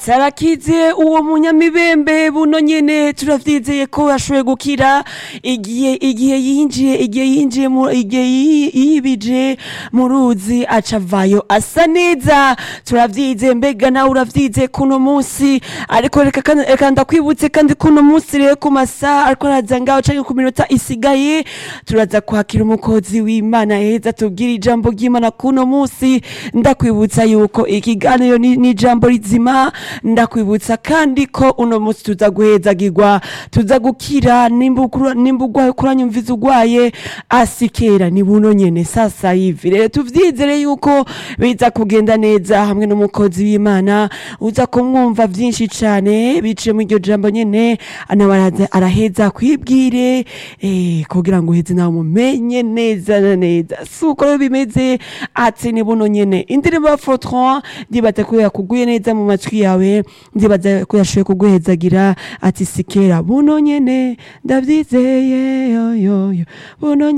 ati arakize uwo munyamibembe buno nyene turavyizeye ko yashoboye gukira igihe igihe yinjiye igihe yinjiye mu igihe yi- yibije mu ruzi aca avayo asa neza turavyizeye mbega nawe uravyizeye kuno munsi ariko reka kandi- reka ndakwibutse kandi kuno munsi rero ku masaha ariko araza ngaho canke ku minota isigaye turaza kwakira umukozi w'imana heza tubwira ijambo ry'imana kuno munsi ndakwibutsa yuko ikiganiro ni ni ijambo rizima ndakwibutsa kandi ko uno munsi tuza guhezagirwa tuza gukira nimba ukura- nimba urwaye kuranyumviza urwaye asikera ni buno nyene sasa hivi rero tuvyizere yuko biza kugenda neza hamwe n'umukozi w'imana uza kumwumva vyinshi cane biciye mu iryo jambo nyene nawe araza- araheza kwibwire eh, kugira ngo uheze nawe mumenye neza na neza si uko rero bimeze ati ni buno nyene indirimbo ya Fortran ndibaza ko yakuguye neza mu matwi yawe ndibaza ko yashoboye kuguhezagira ati sikera buno nyene ndavyizeye yoyoyo buno nyene